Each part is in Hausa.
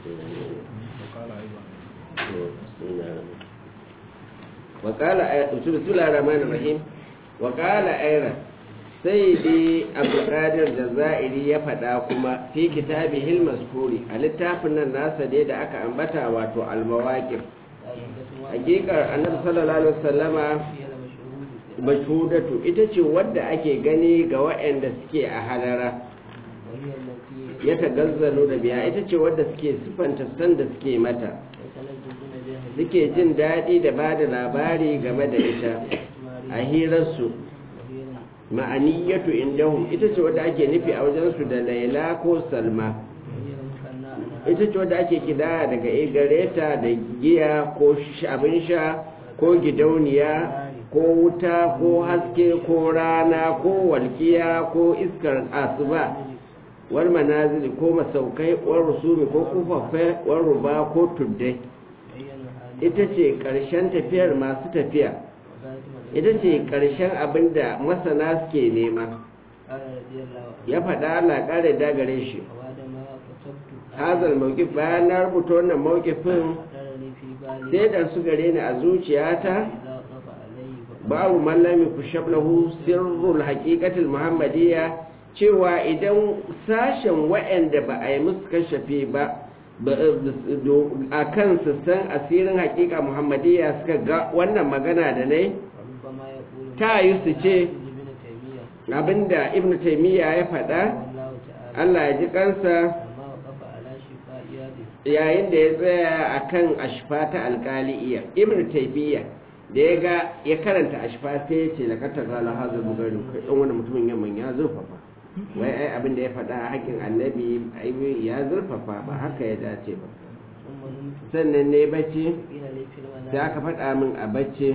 وقال بسم الله الرحمن الرحيم وقال أيضا سيدي عبد القادر الجزائري ya faɗa kuma fi kitabihi al-mazkuri a littafin nan nasa dai da aka ambata wato al-mawaqif hakikar annabi sallallahu alaihi wasallama mashhudatu ita ce wadda ake gani ga waɗanda suke a halara ya tagazzalo da biya ita ce wadda suke sifanta san da suke mata suke jin daɗi da ba da labari game da ita a hirarsu ma'aniyatu indahum ita ce wadda ake nufi a wajensu da laila ko salma ita ce wadda ake kidaya daga igareta da giya ko abin sha ko gidauniya ko wuta ko haske ko rana ko walkiya ko iskar asuba war manazili ko masaukai war rusumi ko kufaffe war ruba ko tuddai ita ce ƙarshen tafiyar masu tafiya ita ce ƙarshen abin da masana suke nema ya faɗa Allah ƙare dagare shi hazal mawqif bayan na rubuta wannan mawqifin sai da su gare ni a zuciyata babu mallami ku shablahu sirrul haqiqatil muhammadiyya cewa idan sashen waɗanda ba a yi musu kashafe ba a kan su san asirin hakika muhammadiyya suka ga wannan magana da nai ta yi su ce abinda ibn taimiyya ya faɗa allah ya ji kansa yayin da ya tsaya a kan ashfa ta alkali'iyya ibn taimiyya da ya ga ya karanta ashfa sai ya ce da kata gala hazar bugarin ɗan wani mutumin yamman ya zurfafa wai ai abin da ya faɗa a haƙin annabi ya zurfafa ba haka ya dace ba sannan ne bacci sai aka faɗa min a bacci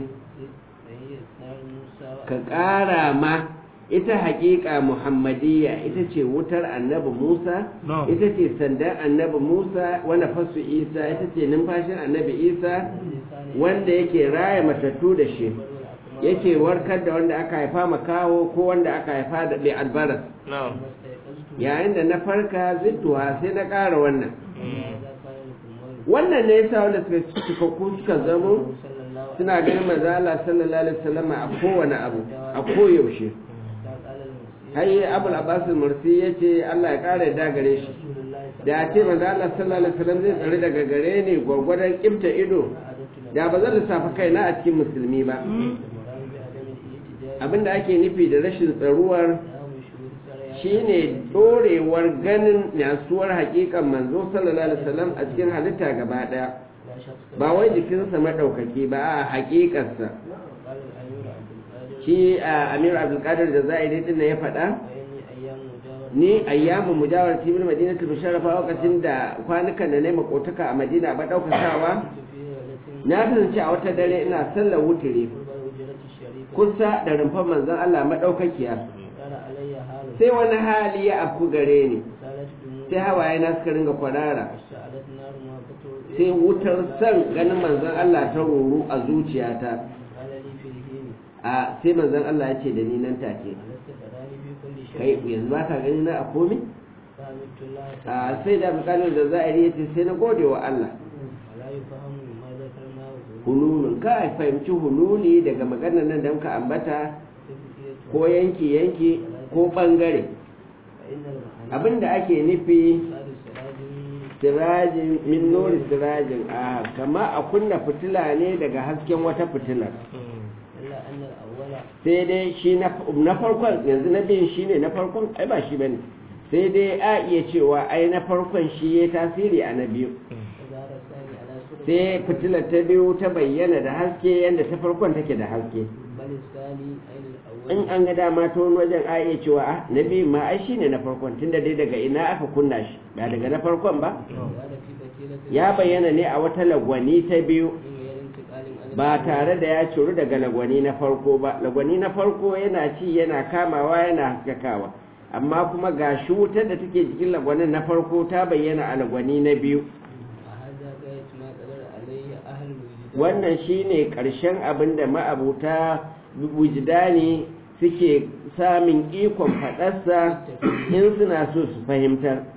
ka ƙara ma ita haƙiƙa muhammadiyya ita ce wutar annabi musa ita ce sandan annabi musa wanda fasu isa ita ce numfashin annabi isa wanda yake raya matattu da shi yake warkar da wanda aka haifa makawo ko wanda aka haifa da bai albaras yayin da na farka zittuwa sai na ƙara wannan wannan ne yasa wanda suka cikakku suka zamo suna ganin manzo Allah sallallahu alaihi wasallam a kowane abu a koyaushe hayi abul abbas mursi yace Allah ya kare da gare shi da ya ce manzo Allah sallallahu alaihi wasallam zai tsare daga gare ni gwargwadon kibta ido da ba zan lissafa kaina a cikin musulmi ba abinda ake nufi da rashin tsaruwar shine dorewar ganin yasuwar hakikan manzo sallallahu alaihi wasallam a cikin halitta gaba daya ba wai jikinsa madaukaki ba a hakikarsa shi a amir abdulkadir da za'iri din ya faɗa ni ayyamu mujawar tibir madinatul musharrafa lokacin da kwanukan da na makotaka a madina ba daukakawa na kasance a wata dare ina sallar wutire kusa da rumfar manzon Allah madaukakiya sai wani hali ya afku gare ni sai hawaye na suka ringa kwarara sai wutar san ganin manzon Allah ta ruru a zuciyata a sai manzon Allah ya ce da ni nan take kai yanzu ba ka gani na a komi a sai da bukatar da za'iri ya ce sai na gode wa Allah hululun ka fahimci hululi daga maganar nan da muka ambata ko yanki yanki ko bangare abinda ake nufi sirajin min nuri sirajin a kama a kunna fitila ne daga hasken wata fitila sai dai shi na farkon yanzu na biyun shi ne na farkon ai ba shi bane sai dai a iya cewa ai na farkon shi ya tasiri a na biyu sai fitilar ta biyu ta bayyana da haske yadda ta farkon take da haske in an ga dama ta wani wajen a iya cewa a na biyu ma ai shi ne na farkon tunda dai daga ina aka kunna shi ba daga na farkon ba ya bayyana ne a wata lagwani ta biyu ba tare da ya curu daga lagwani na farko ba lagwani na farko yana ci yana kamawa yana haskakawa amma kuma ga shi wutar da take jikin lagwanin na farko ta bayyana a lagwani na biyu wannan shine ƙarshen abin da ma'abuta wujidani suke samun ikon faɗarsa in suna so su fahimtar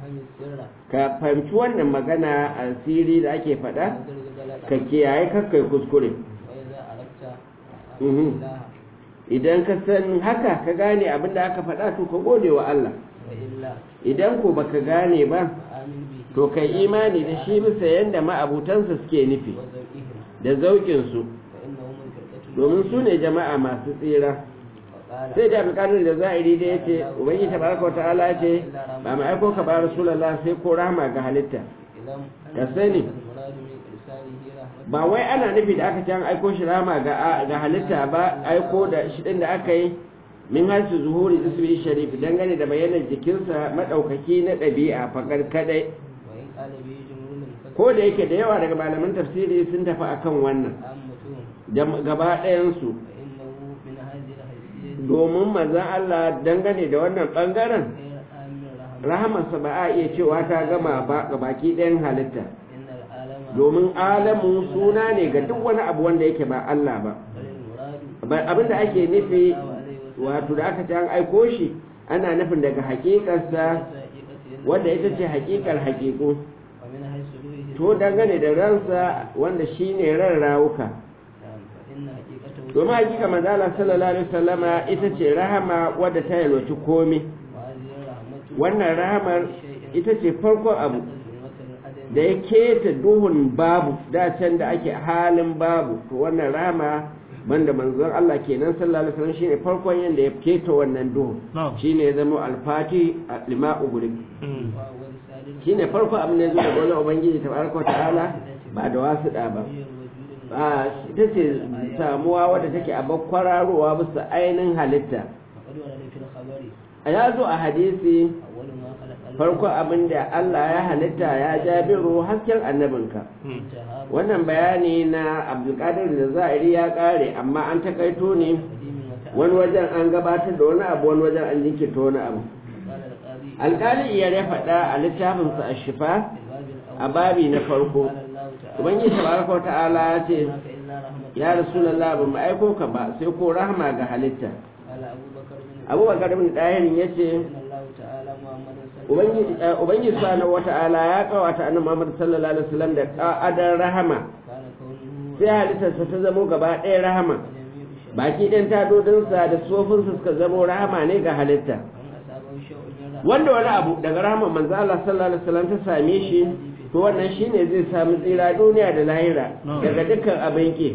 فهم السر ka fahimci wannan magana asiri da ake faɗa وترك غلطا ka kiyaye kakkai kuskure وإذا أردت Mhm. الله idan ka san haka ka gane abin da aka faɗa to ka gode wa Allah وإلا idan ko baka gane ba فآمن به to kai imani da shi bisa yanda ma'abutansa suke nufi وزوئهم da zauƙinsu فإنهم الفرقة domin su ne jama'a masu tsira وقال sai da abdulkadir da za'iri da ya ce ubangiji tabaraka wata'ala ya ce ba mai aiko ka ba rasulullah sai ko rahama ga halitta إذا ka sani المراد من إرساله رحمة ba wai ana nufi da aka ce an aiko shi rahama ga ga halitta ba aiko da shi din da aka yi min hasu zuhuri ismi sharif dangane da bayanan jikinsa madaukaki na ɗabi'a fakar kadai وإن قال به جمهور المفسرين ko da yake da yawa daga malaman tafsiri sun tafi akan wannan عامتهم da gaba ɗayansu فإنه من هذه الحيثية domin manzan Allah dangane da wannan ɓangaren غير آمن رحمة rahamarsa ba a iya cewa ta gama ba ga baki ɗayan halitta إن العالم domin alamu suna ne ga duk wani abu wanda yake ba Allah ba بل المراد Ba- abinda ake nufi الله عليه وسلم wato da aka ce an aiko shi ana nufin daga hakikarsa حقيقة wanda ita ce hakikar hakiku ومن حيث روحه to dangane da ransa wanda shine ran rawuka نعم، فإن حقيقته domin hakika manzala sallallahu alaihi wasallama ita ce rahama wadda ta yalwaci komai وهذه الرحمة wannan rahamar ita ce farkon abu ظلمة العدم da ya keta duhun babu da can da ake halin babu to wannan rahama banda manzon Allah kenan sallallahu alaihi wasallam shine farkon yanda ya keta wannan duhun Na'am. shine ya zama alfati a lima uguri وهو رسالة shine farko abin da ya zo daga wani ubangiji tabaraka wa ta'ala ba da wasu da ba هي الوجود a ita ce samuwa wadda take a bakwararowa bisa ainihin halitta وقد ورد في الخبر a ya zo a hadisi أول ما خلق الله farko abin da Allah ya halitta ya jabiru hasken annabinka انتهى wannan bayani na abdulkadir da za'iri ya kare amma an takaito ne قديم وتعالى wani wajen an gabatar da wani abu wani wajen an jinkirta wani abu قال القاضي alkali iya ya faɗa a littafinsa a shifa في الباب a الأول babi na farko قال الله تعالى ubangiji tabaraka wa ta'ala ya ce ما إلا رحمة ya rasulullah ba mu aiko ka ba sai ko rahama ga halitta قال أبو بكر بن abubakar bin dahirin ya ce إن الله تعالى محمد صلى الله ubangiji eh, ubangiji subhanahu wa ta'ala ya kawata annabi muhammad sallallahu alaihi wasallam da ka'adar rahama كان كونه sai halittarsa ta zamo gaba ɗaya rahama جميع شيء baki ɗan tadodinsa da tsofinsa suka zamo rahama ne ga halitta من أصابه شيء من رحمة wanda wani abu daga rahama manzo Allah sallallahu alaihi wasallam ta same shi to wannan shine zai samu tsira duniya da lahira daga dukkan abin ki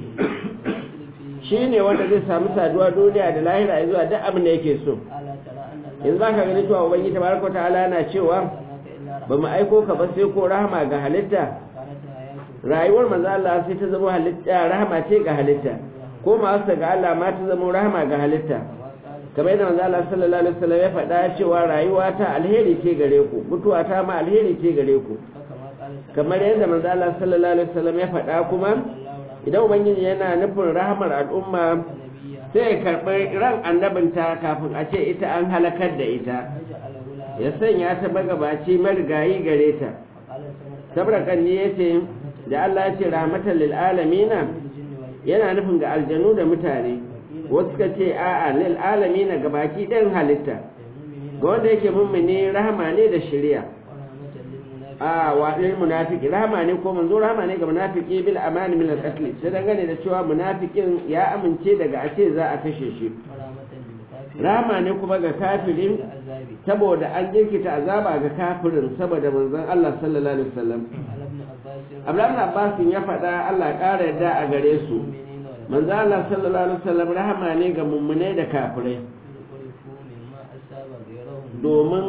shine wanda zai samu saduwa duniya da lahira zuwa duk abin da yake so ألا ترى أن الله yanzu baka gani cewa ubangiji tabaraka wa ta'ala yana cewa أرسلناك إلا ba mu aiko ka ba sai ko rahama ga halitta كانت حياته rayuwar manzo Allah sai ta zama halitta rahama ce ga halitta ko ma ga Allah ma ta zama rahama ga halitta كما قال kamar yadda manzo Allah sallallahu alaihi wasallam ya faɗa cewa rayuwa ta alheri ce gare ku mutuwa ta ma alheri ce gare ku فكما قال kamar yadda manzo Allah sallallahu alaihi wasallam ya faɗa kuma الله idan ubangiji yana nufin rahamar al'umma نبيا sai ya karɓi ran annabinta kafin a ce ita an halakar da ita فجعله لها ya sanya ta magabaci marigayi gare ta وقال سمرة sabra kanni ya ce da Allah ya ce rahmatan lil alamina الجن والإنس yana nufin ga aljanu da mutane wasu ka ce a'a lil alamina gabaki ɗin halitta للمؤمنين ga wanda yake mummuni rahama ne da shari'a ورحمة للمنافقين a wa lil munafiki rahama ne ko manzo rahama ne ga munafiki bil amani min al qatl sai dangane da cewa munafikin ya amince daga a ce za a kashe shi ورحمة للكافرين rahama ne kuma ga kafirin العذاب saboda an jirkita azaba ga kafirin saboda manzon Allah sallallahu alaihi wasallam على ابن عباس Abdullahi ibn Abbas ya faɗa Allah ƙara yarda a gare su المؤمنين والمؤمنين manzo Allah sallallahu alaihi wasallam rahama ne ga mummunai da kafirai عرفوا مما أصاب غيرهم domin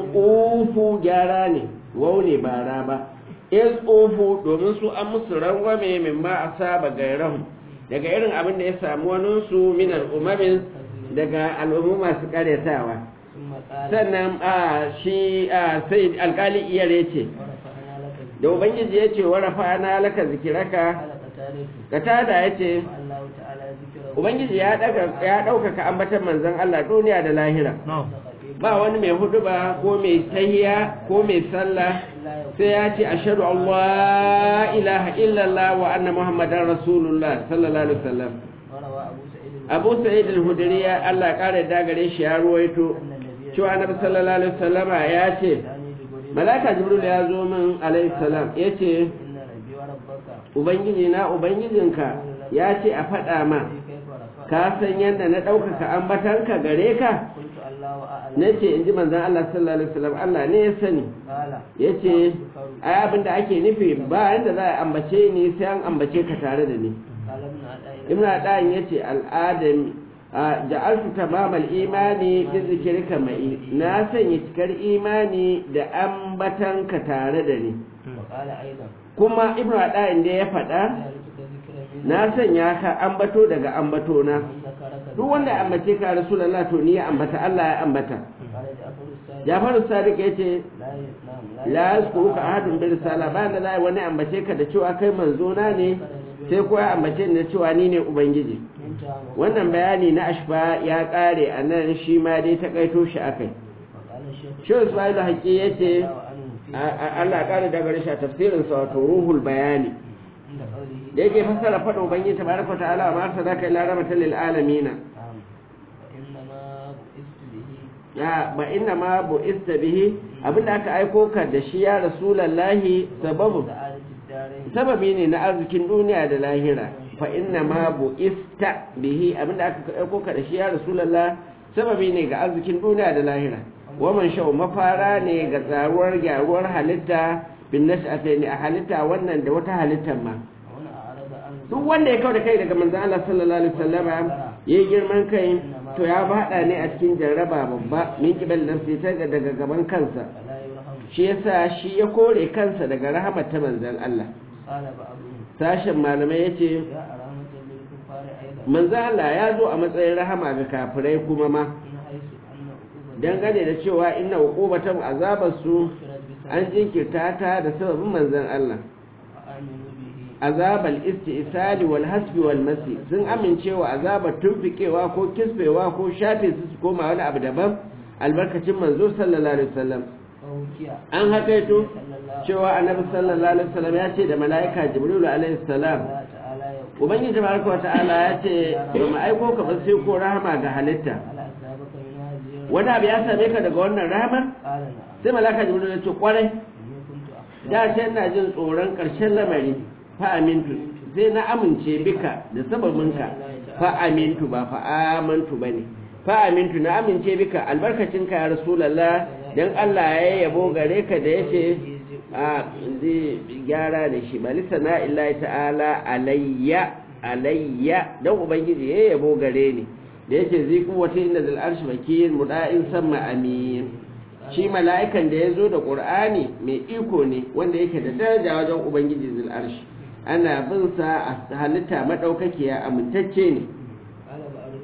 ufu gyara ne wau ne bara ba is ufu domin su an musu rangwame min ma asaba gairahum daga irin abin da ya samu wani su min al'ummamin daga al'ummu masu karyatawa ثم قال sannan a shi a sai alkali iyare ce ورفعنا لك الذكر da ubangiji ya ce warafa na laka zikiraka قال قتادة katada ya ce الله تعالى ذكره ubangiji ya daga ya ɗaukaka ambatan manzon Allah duniya da lahira No. ba wani mai huduba ko mai tahiya ko mai sallah sai ya ce ashhadu an la ilaha illallah wa anna muhammadar rasulullah sallallahu alaihi wasallam وروى أبو abu سعيد sa'id al-hudri ya Allah kare da gare shi ya ruwaito أن النبي cewa annabi sallallahu alaihi wasallama ya ce ثاني جبريل malaka jibril ya zo min alayhi salam yace inna rabbi wa rabbaka ubangiji na ubangijinka ya ce a faɗa ma kaifa rafa ka san yadda na ɗaukaka ambatanka gare ka qultu allahu a'lam na ce in ji manzan Allah sallallahu alaihi wasallam Allah ne ya sani qala ya ce ai abin da ake nufi ba yadda za a ambace ni sai an ambace ka tare da ni qala ibn ada'i ibn adan ya ce al'adami a ja'altu tamamal imani bi zikrika mai na sanya cikar imani da ambatanka tare da ni wa qala aidan kuma ibn adan da ya faɗa ja'altuka zikran min na sanya ka ambato daga ambato na zakaraka duk wanda ya ambace ka rasulullah to ni ya ambata Allah ya ambata qala ja'faru sadiq Jafaru Sadiq yace la yasnam la yazkuruka ahadun bi risala ba da za wani ambace ka da cewa kai manzo na ne sai ko ya ambace ni da cewa ni ne ubangiji minta wa wannan bayani na ashfa ya kare a nan shi ma dai ta kaito shi akai qala shaykh shi Ismail Haƙi yace wa anhu fi a- a- Allah kare daga risha tafsirin sa wato ruhul bayani inda qawlihi da yake fassara fada ubangiji tabaraka wa ta'ala ma arsalaka illa rahmatan lil alamin na'am wa inna ma bu'istu bihi ya ba inna ma bu'ista bihi abinda aka aiko ka da shi ya rasulullahi sababu sa'adati darain sababi ne na arzikin duniya da lahira fa inna ma bu'ista bihi abinda aka aiko ka da shi ya rasulullah sababi ne ga arzikin duniya da lahira wa man shau mafara ne ga tsaruwar gyaruwar halitta bin nash'atayn a halitta wannan da wata halittar ma wani a'rada an duk wanda ya kawo da kai daga manzon Allah sallallahu alaihi wasallama yayi girman kai to ya bada ne a cikin jarraba babba min kibal nafsi ta daga gaban kansa fala yurham shi yasa shi ya kore kansa daga rahamar ta manzon Allah qala ba'dhum sashen malamai yace ya aramatan lil kufari aidan manzo Allah ya zo a matsayin rahama ga kafirai kuma ma in haisu anna uquba dangane da cewa inna uqubatan azabar su shirat bi an jinkirta ta da sababin manzon Allah fa aminu bihi azabal istisali wal hasbi wal masi sun amincewa azabar tumfikewa ko kisbewa ko shafe su su koma wani abu daban albarkacin manzo sallallahu alaihi wasallam fa hukiya an hakaito sallallahu cewa annabi sallallahu alaihi wasallam ya ce da mala'ika jibril alaihi salam Allah ta'ala ya ubangiji tabaraka wa ta'ala ya ce ba mu aiko ka ba sai ko rahama ga halitta ala asabaka min hadhihi wani abu ya same ka daga wannan rahamar qala na'am sai malaka jibril ya ce kwarai inni kuntu akhsha da ce ina jin tsoron ƙarshen lamari fa amintu sai na amince bika da sababinka fa amintu ba fa amantu bane fa amintu na amince bika albarkacinka ya rasulullah dan Allah ya yabo gare ka da yace a zai gyara da shi bali sana illahi ta'ala alayya alayya dan ubangiji ya yabo gare ni da yace zai kuwata inda zal arshi makin muda'in sama amin shi mala'ikan da ya zo da ƙur'ani mai iko ne wanda yake da daraja wajen ubangiji zil arshi ana bin sa a halitta maɗaukakiya amintacce ne qala ba'du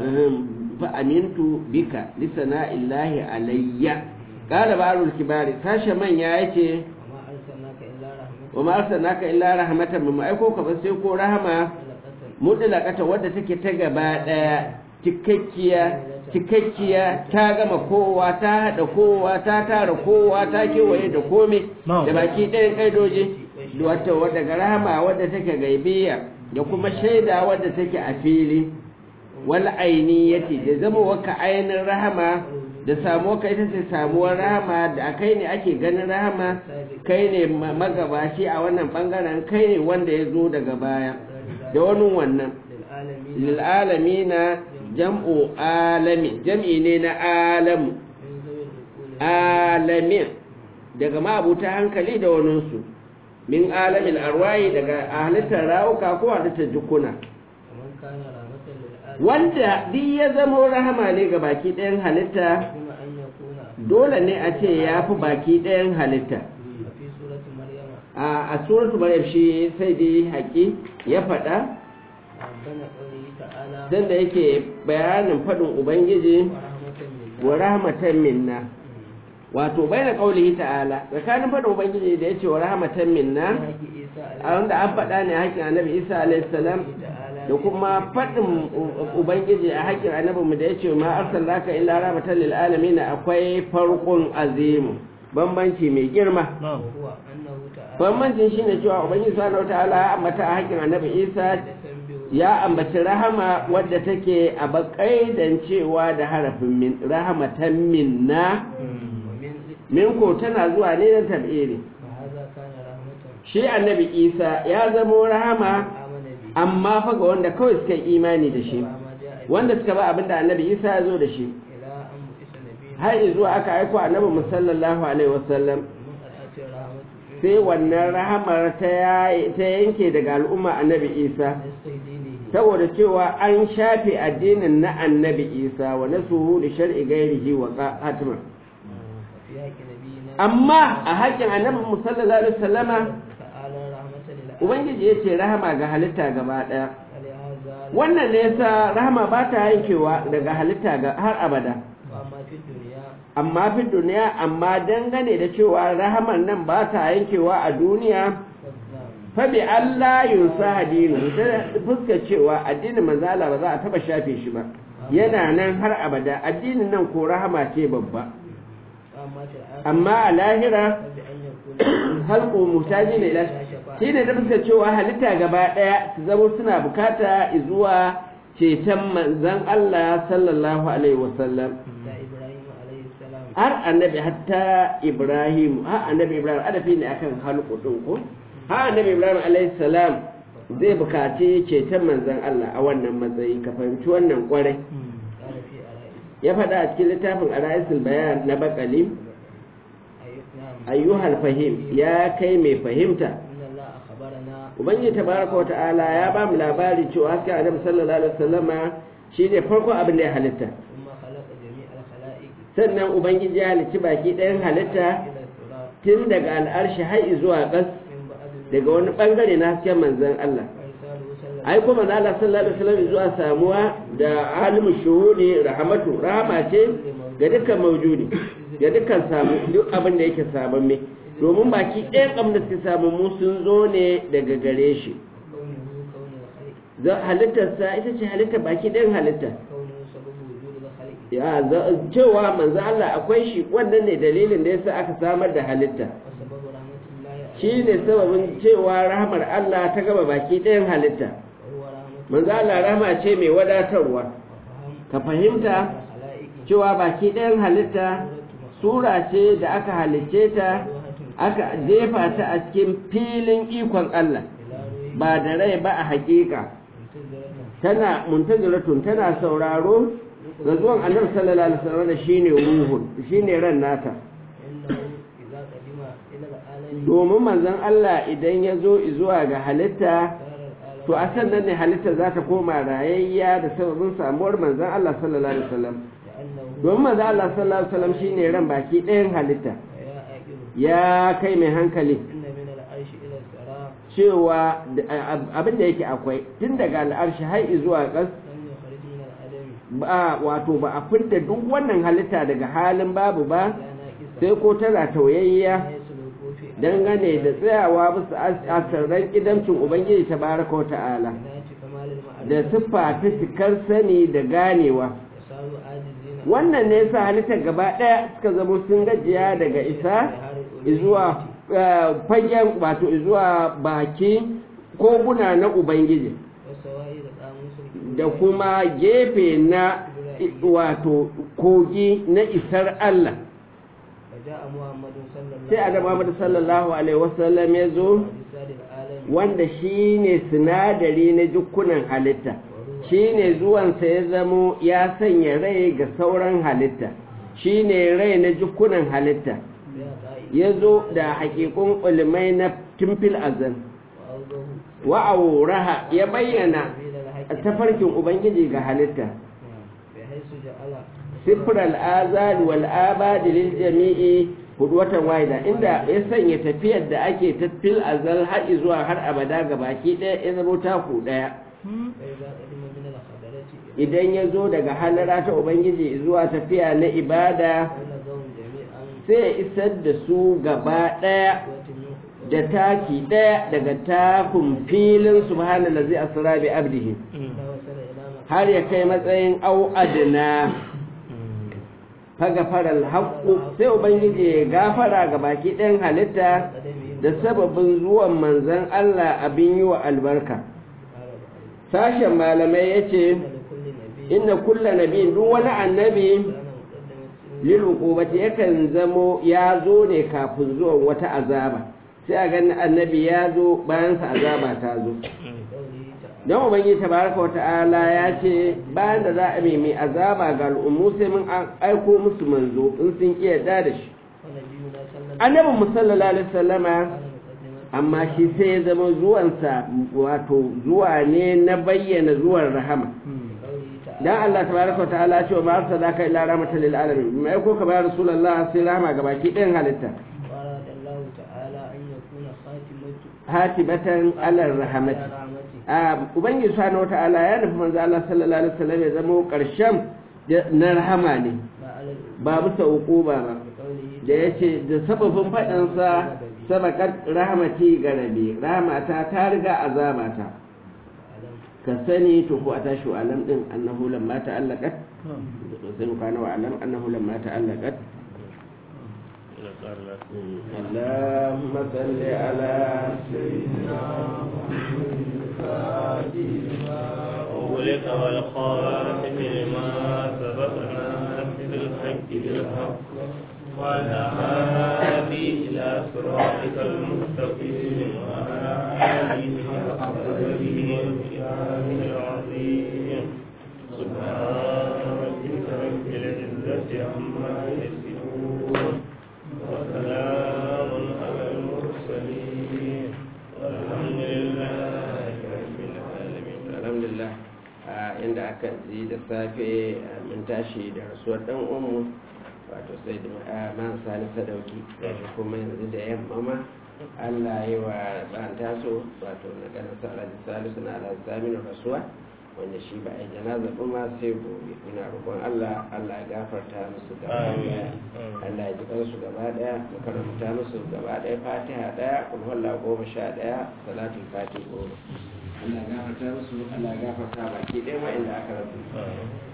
fa amintu bika lisana illahi alayya qala ba'rul kibari sashe manya yace wa ma arsalnaka illa rahmatan wa ma arsalnaka illa rahmatan mu aiko ka ba sai ko rahama lil qasam mutlaqata wadda take ta gaba daya cikakkiya cikakkiya ta gama kowa ta hada kowa ta tara kowa ta kewaye da komai da baki ɗayan ƙaidoji wata wadda ga rahama wadda take gaibiya da kuma shaida wadda take a fili wal ainiyati da zama waka ainin rahama da samuwa ka ita ce samuwar rahama da kai ne ake ganin rahama kai ne ma- magabashi a wannan bangaren kai ne wanda ya zo daga baya da wani wannan lil alamin lil'alamina jam'u alami jam'i ne na alamu min zawil uquli alamin daga ma'abuta hankali da waninsu min alamin arwayi daga halittar rawuka ko halittar jukuna kaman kana rahmatan lil alamin wanda duk ya zama rahama ne ga baki ɗayan halitta kuma an yakuna dole ne a ce ya fi baki ɗayan halitta fi surati maryama a a suratu maryam shi sai dai haƙi ya faɗa rabbana qawlihi ta'ala dan da yake bayanin faɗin ubangiji wa rahmatan minna wa rahmatan minna wato bayan qaulihi ta'ala tsakanin faɗin ubangiji da yace wa rahmatan minna haki isa a wanda an faɗa ne a haƙƙin annabi isa alayhi salam ta'ala da kuma faɗin ubangiji a haƙƙin annabi mu da yace ma arsalnaka illa rahmatan lil alamin akwai farqun azimu bambanci mai girma huwa annahu ta'ala bambancin shine cewa ubangiji subhanahu wataala ya ambata a haƙƙin annabi isa yasanbihu ya ambaci rahama wadda take a bakaidan cewa da harafin min rahamatan minna wa min min ko tana zuwa ne na tab'iri فهذا كان رحمة shi annabi isa ya zamo rahama آمن به amma fa ga wanda kawai suka yi imani da shi وما جاء wanda suka ba abinda annabi isa ya zo da shi إلى أن بئس نبي har zuwa aka aiko annabi mu sallallahu alaihi wasallam من أتى رحمة sai wannan rahamar ta yayi- ta yanke daga al'umma annabi isa نسخ دينه saboda cewa an shafe addinin na annabi isa wa nasuhu li shar'i ghairihi wa hatima وفي حق نبينا amma a haƙƙin annabi mu sallallahu alaihi wasallama تعالى رحمة للعالمين ubangiji ya ce rahama ga halitta gaba ɗaya ولهذا wannan ne yasa rahama ba ta yankewa daga halitta ga har abada وأما في الدنيا amma fi duniya amma dangane da cewa rahaman nan ba ta yankewa a duniya فالنعم fa bi Allah yusa hadinu ta fuskar cewa addinin manzo Allah ba za a taba shafe shi ba yana nan har abada addinin nan ko rahama ce babba وأما في الآخرة amma a lahira فبأن يكون halko mutaji ne ila shi ne da fuskar cewa halitta gaba daya su zama suna bukata zuwa ceton manzon Allah sallallahu alaihi wasallam حتى إبراهيم عليه السلام har annabi hatta ibrahim har annabi ibrahim adafi ne akan halku din ko har annabi ibrahim alayhi salam zai bukaci ceton manzon Allah a wannan matsayi ka fahimci wannan kwarai قال في أرائس ya faɗa a cikin littafin ara'isul bayan na bakali أي نعم ayyuhal fahim ya kai mai fahimta إن الله أخبرنا ubangiji tabaraka wa ta'ala ya ba mu labari cewa hasken annabi sallallahu alaihi wasallama shine farko abin da ya halitta ثم خلق جميع الخلائق sannan ubangiji ya halicci baki ɗayan halitta إلى التراب tun daga al'arshi har zuwa ƙas من بعد daga wani bangare na hasken manzon Allah وإرساله صلى ai kuma manzon Allah sallallahu alaihi wasallam zuwa samuwa da alimu shuhudi rahmatu rahama ce ga dukkan maujudi ga dukkan samu duk abin da yake sabon me domin baki ɗayan abin da suke samu mu sun zo ne daga gare shi كونه كون الخلق za halittarsa ita ce halitta baki ɗayan halitta كونه سبب وجود الخلق ya za- cewa manzo Allah akwai shi wannan ne dalilin da yasa aka samar da halitta وسبب رحمة الله عليه shi ne sababin cewa rahmar Allah ta gaba baki ɗayan halitta وهو رحمة manzo Allah rahma ce mai wadatarwa وفهم ka fahimta الخلائق cewa baki ɗayan halitta sura ce da aka halicce ta aka jefa ta a cikin filin ikon Allah إلى روح ba da rai ba a hakika منتظرة tana muntaziratun tana sauraro ga zuwan annabi sallallahu alaihi wasallam da shine ruhun shine ran nata إنه إذا قدم إلى العالم domin manzon Allah idan ya zo zuwa ga halitta صار العالم to a sannan ne halitta za ta koma rayayya da sababin samuwar manzon Allah sallallahu alaihi wasallam لأنه domin manzon Allah sallallahu alaihi wasallam shine ran baki ɗayan halitta ويا آكل ya kai mai hankali إن من العرش إلى الثراء cewa da- ab- abin da yake akwai tun daga al'arshi har zuwa ƙas لم يخرج من العدم ba wato ba a fidda duk wannan halitta daga halin babu ba لا ناقصا sai ko tana tauyayya لا يسلك في dangane da tsayawa bisa as- asirran idamcin ubangiji ta baraka wa ta'ala عناية كمال da المعرفة siffa ta cikar sani da ganewa وصاروا عاجزين wannan ne yasa halittar gaba ɗaya suka zama sun gajiya daga isa zuwa eh, fagen wato zuwa baki koguna na ubangiji والسوائل قاموس da kuma gefe na i- wato kogi na isar Allah فجاء محمد صلى الله sai annabi Muhammad sallallahu alaihi wasallam ya zo بسال العالم wanda shine sinadari na dukkunan halitta shine zuwansa ya zamo ya sanya rai ga sauran halitta shine rai na dukkunan halitta يا قائد ya zo da haƙiƙun ulimai na timfil azan وأوضه wa'auraha ya bayyana سبيل الحق tafarkin ubangiji ga halitta نعم. بحيث جعل sifir al'azal wal abadi lil jami'i hudu watan wahida inda ya sanya tafiyar da ake tafil azal har zuwa har abada ga baki ɗaya ya zama taku ɗaya فإذا قدم من الخبرة idan ya zo daga halara ta ubangiji zuwa tafiya na ibada بلغهم جميعا sai ya isar da su gaba ɗaya قوة منه da taki ɗaya daga takun filin subhanallazi asra bi abdihi إذا وصل إلى مكان har ya kai matsayin au adna fagafaral haqqu sai ubangiji ya gafara ga baki ɗayan halitta قدمه da sababin zuwan manzon Allah abin yi wa albarka قال بعض sashen malamai yace إن لكل نبي inna kulla nabiyin duk wani annabi كان مقدمة lil uqubati yakan zamo ya zo ne kafin zuwan wata azaba sai a ganin annabi ya zo bayan sa azaba ta zo قوله تعالى don ubangiji tabaraka wa ta'ala ya ce bayan da za a mai azaba ga al'ummu sai mun an aiko musu manzo in sun ki yarda da shi ونبينا صلى الله annabi mu sallallahu alaihi wasallama عليه وسلم amma shi sai ya zama zuwansa wato zuwa ne na bayyana zuwan rahama قوله تعالى dan Allah tabaraka wa ta'ala ya ce wa ma arsalaka illa rahmatan lil alamin mai ko ka bayar rasulullah sai rahama ga baki ɗayan halitta وأراد الله تعالى أن يكون خاتمة hatibatan ala rahmati رحمته a ubangiji subhanahu wa ta'ala ya nufi manzo Allah sallallahu alaihi wasallam ya zama karshen na rahama ne ما على الأمة ba bisa uquba ba بقوله da ya ce da sababin faɗinsa sabakar rahamati ga rabe rahamata ta riga azabata أعلم ka sani to ko a tashi wa alam din annahu lamma ta'allaqat sai mu kana wa alam annahu lamma ta'allaqat اللهم صل على سيدنا أولك والخاتم لما سبقنا بالحق بالحق وعلى هذه إلى صراطك المستقيم وعلى آله حق قدره ومقداره العظيم سبحان ربك رب العزة عما يصفون وسلام على المرسلين والحمد لله رب العالمين alhamdulillah a inda aka ji da safe mun tashi da rasuwar dan uwanmu wato sai da man sani sadauki gashi kuma yanzu da yamma ma Allah yi wa ban taso wato na ganin sa alhaji salisu na alhaji saminu rasuwa wanda shi ba a janaza ba ma sai gobe muna roƙon Allah Allah ya gafarta musu gaba daya Allah ya ji kansu gaba daya mu karanta musu gaba daya fatiha daya kulhulla goma sha daya salatul fatiha goma Allah ya gafarta musu Allah ya gafarta baki ɗaya wa'inda aka rabu آمين